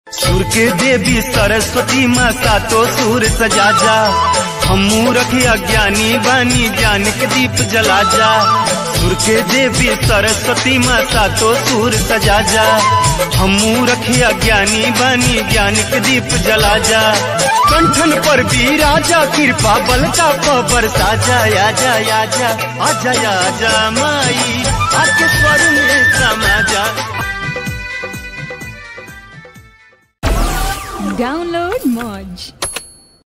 सुर के देवी सरस्वती माँ सातो सुर सजा जा हमू रखे अज्ञानी बानी ज्ञान के दीप जला जा सुर के देवी सरस्वती माँ सातो सुर सजा जा हमू रखे अज्ञानी बानी ज्ञान के दीप जला जा कंठन पर भी राजा कृपा बलता पर साजा आजा आजा आजा आजा माई आके स्वर में समा जा Download Moj.